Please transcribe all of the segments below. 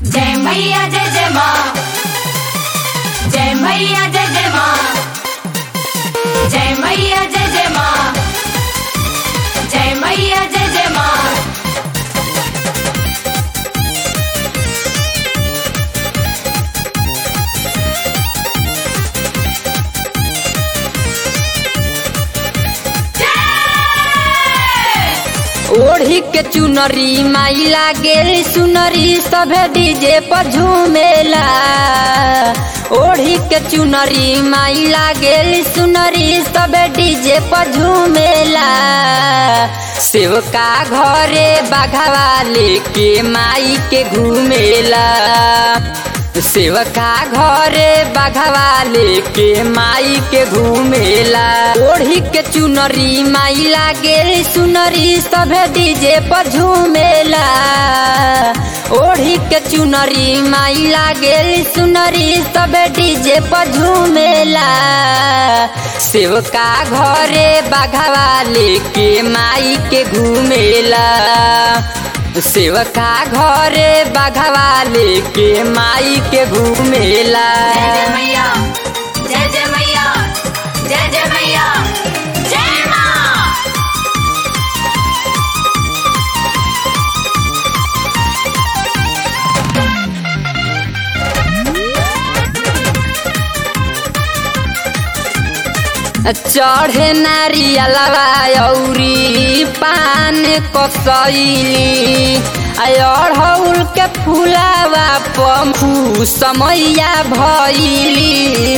जय मैया जय जय माँ जय मैया जय जय माँ जय मैया जय जय माँ जय मैया जय जय माँ ओढ़ी के चुनरी माई लागेल सुनरी सभे डीजे पर झूमेला ओढ़ी के चुनरी माई लागेल सुनरी सभे डीजे पर झूमेला सेवका घरे बाघावा लेके माई के घूमेला सेवका घरे बाघावा लेके माई के घूमेला ओढ़ी के चुनरी माई लागेल सुनरी सभे डीजे पर झूमेला ओढ़ी के चुनरी माई लागेल सुनरी सभे डीजे पर झूमेला सेवका घरे बाघावा लेके माई के घूमेला सेवका घरे बाघावा लेके माई के घूमेला जय जय मैया जय जय मैया जय जय मैया जय माँ चढ़े नारियलवा औरी पान कसैली अड़हुल के फुलावा पम्फू समैया भैली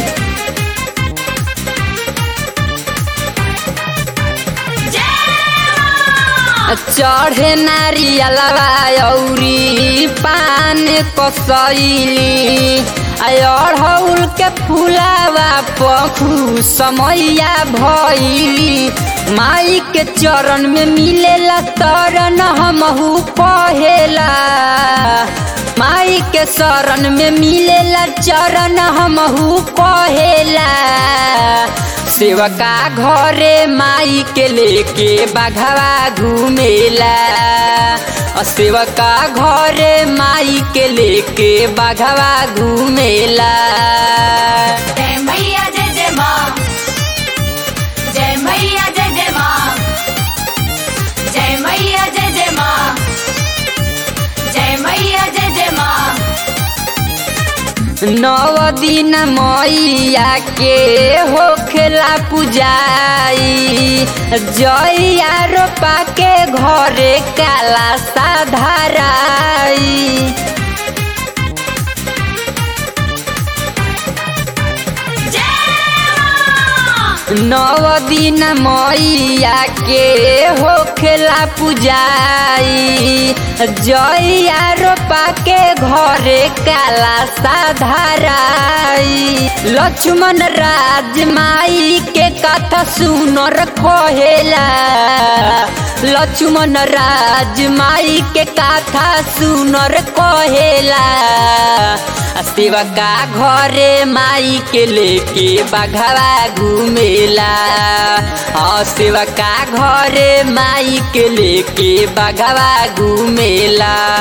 चढ़े नारियलवा औरी पान कसैली अड़हुल के फुलावा पखू समैया भैली माई के चरण में मिलेला तरन हमहू कहेला माई के शरण में मिलेला चरण हमहू कहेला सेवका घरे माई के लेके बाघावा घूमेला और सेवका घरे माई के लेके बाघावा घूमेला जय मैया जय जय माँ जय मैया जय जय माँ जय मैया जय जय माँ जय मैया जय जय माँ नव दिन मैया के होखेला पुजाई जइया रोपा के घरे काला साधाराई नव दिन मैया के होखेला पुजाई जइया रोपा के घरे काला साधाराई लक्ष्मण राज माई के कथा सुनर कहेला लक्ष्मण राज माई के कथा सुनर कहेला सेवका घरे माई के लेके बाघावा घूमेला हाँ सेवका घरे माई के लेके बाघावा घूमेला